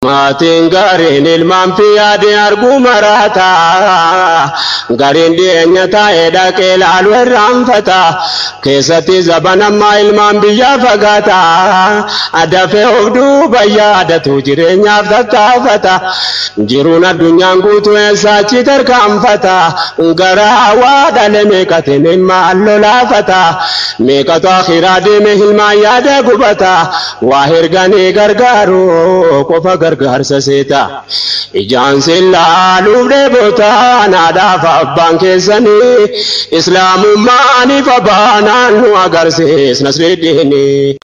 Maatiin gaariin ilmaan fi yaadee arguu maraata. Gariin dhiyeenya taa'ee dhaqee laalu irraanfata. Keessatti zabanammaa ilmaan biyyaa fagaata. Dafee of duuba yaadatu jireenyaaf tattaafata. Jiruun addunyaan guutuu eessaachi tarkaanfata. Gara waa dhale meeqatiin ilmaan lolaafata. Meeqatu akhiraa deeme ilmaan yaada gubata. Waa herganii gargaaru qofa gargaarsa seeta. Ijaan laaluuf dheebota naadhaaf abbaan keessanii. Islaamummaaniif abbaanaan nu agarsiis nasriiddiini.